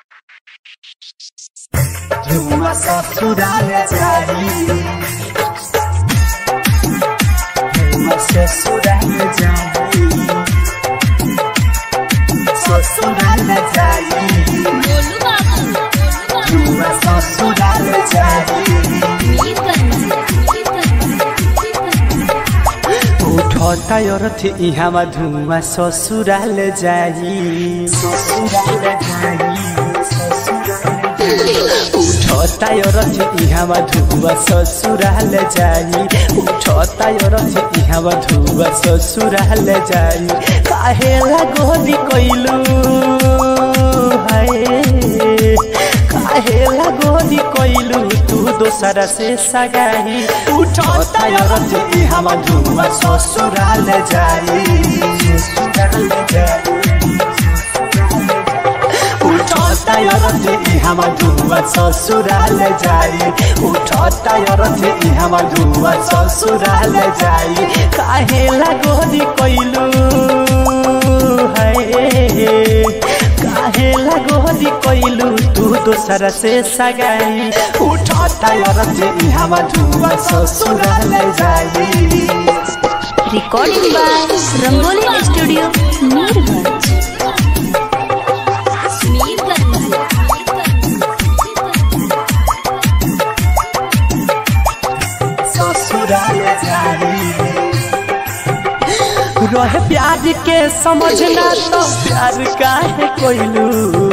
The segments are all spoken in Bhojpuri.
धुआं ससुराल जाई धुआं ससुराल जाई ससुराल जाई बोलू बाबू धुआं ससुराल जाई मीर करना उठता अरथ इहाँमा धुआं ससुराल जाई ससुराल जाई उठता अरथ इहाँमा धुआं ससुराल जाई उठता अरथ इहाँमा धुआं ससुराल जाई काहेला गोदी कैलू हाय काहेला गोदी कैलू तू दोसरा से सगाई उठता अरथ इहाँमा धुआं ससुराल जाई ससुराल जाई उठता रथ इहाँमा धुवा ससुराल जाई उठता रथ इहाँमा धुवा ससुराल जाई काहेला गोदी कैलू है काहेला गोदी कैलू तू दोसरा से सगाई उठता रथ इहाँमा धुवा ससुराल जाई recording by Rangoli studio Mirganj मीर करना ससुराल जाई रहे प्यार के समझना तो प्यार काहे कोइलू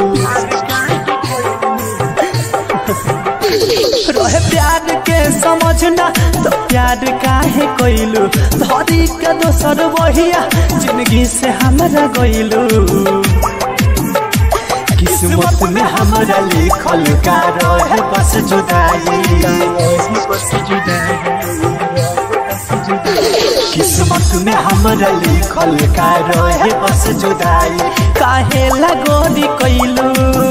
रहे प्यार के समझना तो प्यार काहे कोइलू धरी के दोसर बहिया जिंदगी से हमरा गइलू किस्मत में हमरा लिखल का रहे बस जुदाई बस जुदाई किस्मत में हमरा लिखल का रहे बस जुदाई काहे लगोरी कैलू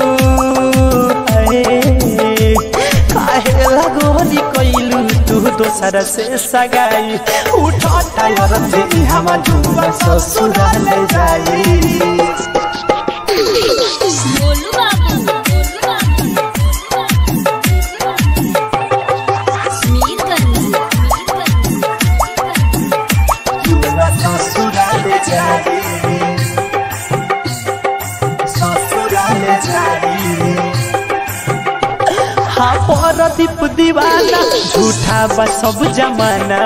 काहे लगोरी कैलू तू दोसर से सगाई उठता रथ इहाँमा धुआ ससुराल जाई बोलू बाबू मीर करना ससुराल जाई ससुराल जाई हाँ परदीप दीवाना झूठा बा सब जमाना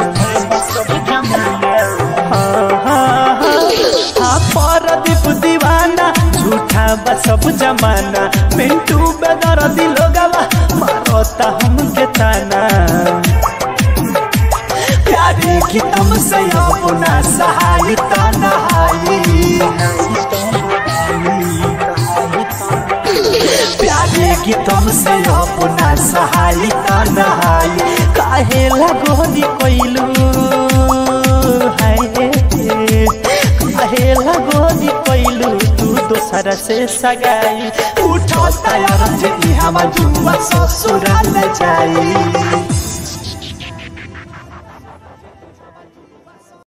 हाँ हाँ हाँ हाँ परदीप दीवाना झूठा बा सब जमाना मिंटू बेदर दिलो गवा मारोता हमके ताना प्यारे की तुमसे अपना सहायता नहाई प्यारे की तुमसे अपना सहायता नहाई काहे लगोरी कोइलू हाय काहे लगोरी कोइलू तू दोसरा से सगाई उठता रथ इहाँमा जुआ ससुराल जाई